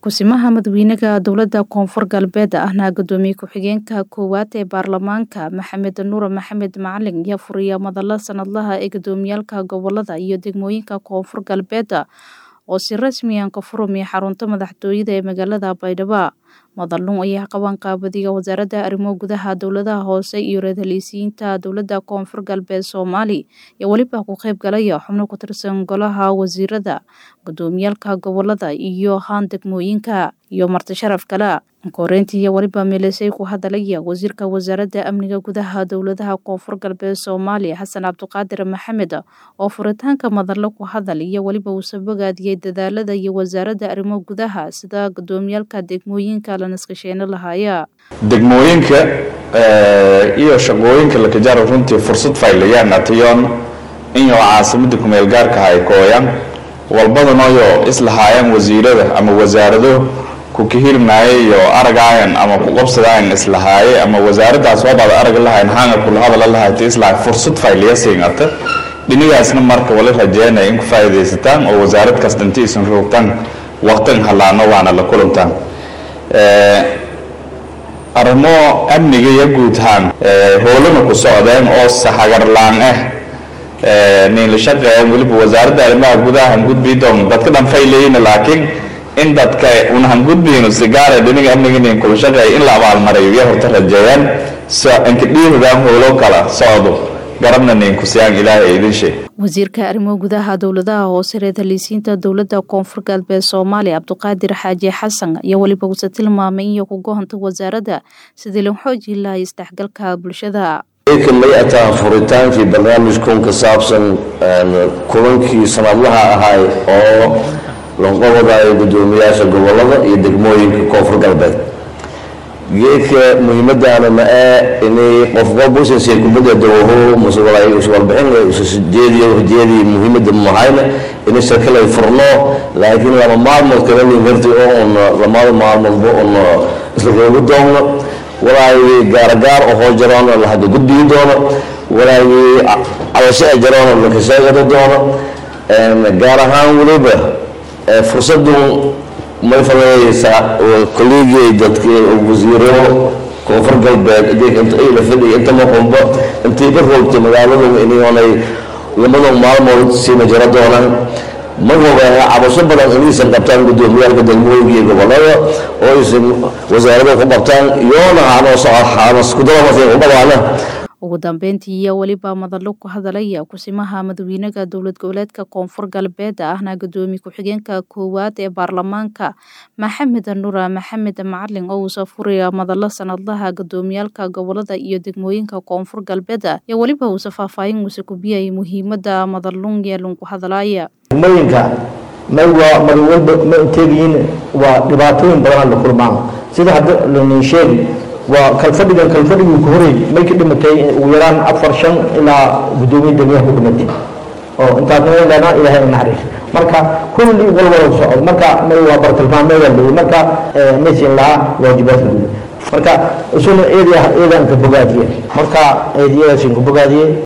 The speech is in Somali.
Ku-simaha Madaxweynaha Dowladda Koonfur Galbeed ahna Gudoomiye Ku-xigeenka koowaad ee Baarlamaanka Maxamed Nuur Maxamed Macalin ayaa furaya madala sanadlaha ee gudoomiyaalka gobolada iyo degmooyinka Koonfur Galbeed oo si rasmi ah ka furmaya xarunta madaxtooyada ee magaalada Baydhabo. Madaluun ayaa qaban qaabadiga wasaaradda arrimo gudaha dowladaha hoose iyo ra-iisul dowladda Koonfur Galbeed Soomaali iyo weliba ku qayb galaya xubno ku tirsan golaha wasiirada, gudoomiyaalka gobolada iyo haan degmooyinka iyo marti sharaf kale. Koreyntii iyo weliba meelasay ku hadalaya wasiirka wasaaradda amniga gudaha dowladaha Koonfur Galbeed Soomaaliya Xasan Cabdiqaadir Maxamed oo furitaanka madalo ku hadal iyo weliba uu sabogaadiyay dadaalada iyo wasaaradda arrimo gudaha sida gudoomiyaalka degmooyinka la naskasheeno lahaya degmooyinka iyo shaqooyinka la kajaaro runtii fursad faylayaan atayoon inyo caasimada kumeel gaarka ay kooyaan walbadanoyo islahaayaan wasiirada ama wasaarado ku kahirmaaye iyo aragaayan ama ku qabsadaayan islahaaye ama wasaaraddaas wabaad arag lahayn hanga kula hadala lahayta islahay fursad fayliyasiingata dhinigaasna marka wali rajeynaya in ku faa'iidaysataan oo wasaarad kasta inta isan roogtaan waqtan halaano waana la kulantaan arrimo amniga iyo guud ahaan howlana ku socdeen oo saxagarlaan ah nin la shaqeeyaan weliba wasaaradda arrimaha gudaha hangudbii doon dadka dhan faylayina laakiin in dadka una hangudbiino sigaara dhiniga amniga nin kula shaqeeya in la abaalmarayo iyo horta rajeeyaan so inka dhiiridaan howlo kala socdo garabna nin kusiyaan ilaahay idin sheeg wasiirka arrimo gudaha dowladaha hoose reer-taliisiinta dowladda koonfur galbeed soomaaliya cabdiqaadir xaaji xasan iyo weliba uuse tilmaamay in ku gohonta wasaaradda sidii loo xoojii lahay isdhexgalka bulshada may ataa furitaankii barnaamijkun ka saabsan kulankii sanadlaha ahay oo lanqobadayo gudoomiyaasha gobolada iyo degmooyinka koonfur galbeed geedka muhiimadaana ma ee inay qofba businsi kubadda dawaho muswarbixin ujeediyo ujeediyo muhiimada mahayna inay shirkalay furno laakiin lama maalmood kala linkarti oo un lamada maalmoodba un isla roogi doono walaagii gaaragaar ohoo jaroona la hadda gudbigi doono walaagii cabasho a jaroona lakasheegada doono gaar ahaan weliba fursadun may fadayeysaa kolleegii dadki wasiiro koonfur galbeed la fadhiya inta maqunba intay ka roogtay magaaladu inay lamadan maalmood siina jaro doonaan ma ogaana cabasho badan inaysan qabtaan gudoomiyaalka degmooyinka iyo gobolada oo aysan wasaarada ku qabtaan iyoona haanoskudalamasinqubadaana ugu dambeyntii iyo weliba madalo ku hadalaya kusimaha madaxweynaha dowlad goboleedka koonfur galbeed ahna gudoomiye ku-xigeenka koowaad ee baarlamaanka maxamed nuur maxamed macalin oo uusa furaya madalo sanadlaha gudoomiyaalka gobolada iyo degmooyinka koonfur galbeed iyo weliba uusa faahfaahin uuse kubiyay muhiimada madalun yeelun ku hadalaya degmooyinka may waa mar walba ma inteegayiin waa dhibaatooyin badan la kulmaan sida hadda lanin sheegi waa kalfadhigan kalfadhigii ku horey may ka dhimatay ugu yaraan afar shan ilaa gudoomiye degmaha ku dhimatay oo intaasna leena ilaahay naxariis marka kulli walwala socod marka may waa bartilmaameeda leeyahay marka maysin lahaa waajibaadka guud marka isuna eedaa eedaan ka bogaadiye marka eediyadaasin ku bogaadiye